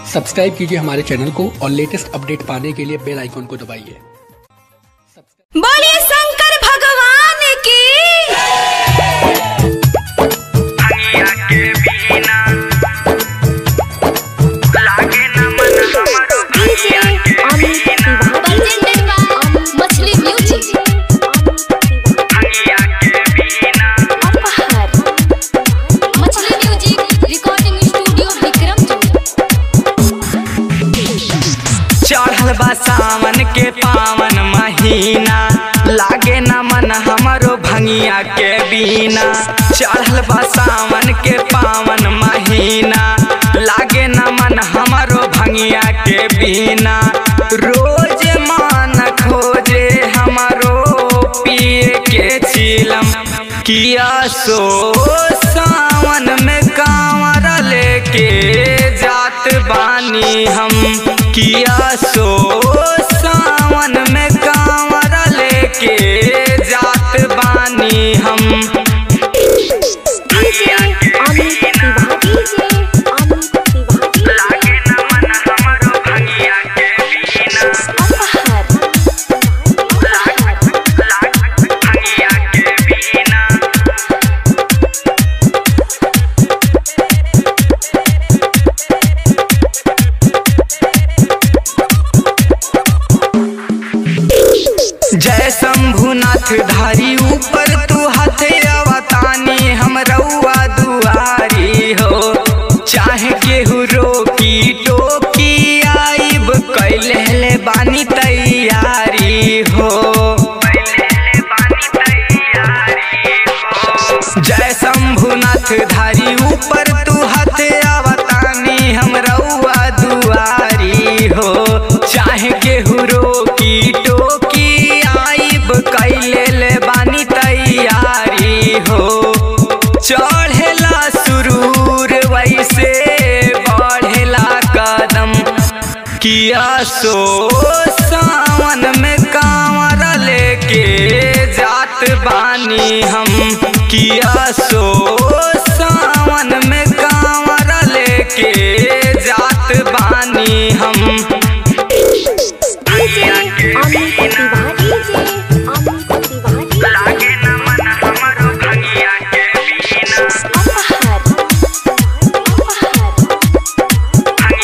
subscribe कीजिए हमारे channel को और लेटेस्ट अपडेट पाने के लिए बेल आइकॉन को दबाइए बोलिए शंकर भगवान की DJ Amit Tiwari presented by Machhli music Aphar Machhli music recording studio Vikrampur चढ़ल बा सावन के पावन महीना लागे न मन हमरो भंगिया के बीना चढ़ल बा सावन के पावन महीना लागे न मन हमरो भंगिया के बीना रोज मान खोजे हमरो पिए के चिलम किया सो सावन में कांवर लेके जात बानी हम किया सो सावन में कांवर लेके जात बानी हम डीजे अमित तिवारी डीजे अमित तिवारी अपहर जय शंभुनाथ धारी ऊपर तू हाथ अवतानी हम रउआ दुआरी हो चाहे केहू रोकी टोकी आइब कैले ले बानी तैयारी हो जय शंभुनाथ धारी ऊपर तू हाथ अवतानी हम रउआ दुआरी हो चाहे केहू रोकी टोकी आइब कैले ले बानी तैयारी हो चढ़ेला सुरूर वैसे बढ़ेला कदम किया सो सावन में कांवर लेके जात बानी हम किया सो सावन में कांवर लेके जात बानी हम डीजे अमित तिवारी डीजे अमित तिवारी अपहर अपहर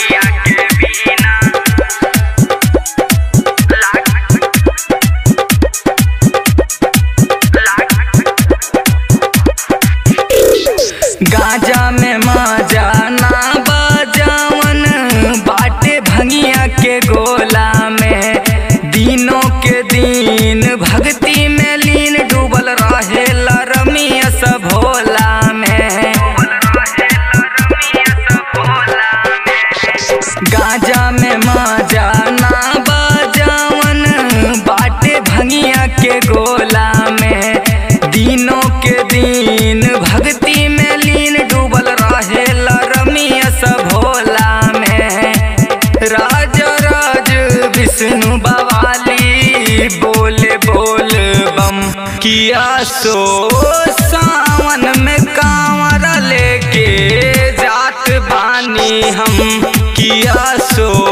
गाजा में माजा ना बजावन बाटे भंगिया के गोला में दिनों के दिन भक्ति में लीन डूबल रहे रमिया सब भोला में गाजा में माजा ना बजावन बाटे भंगिया के गोला में दिनों के दिन भक्ति में लीन डूबल रहे रमिया सब भोला में राज राज विष्णु बवाली बोले बोल बम किया सो सावन में कांवर लेके जात बानी हम किया सो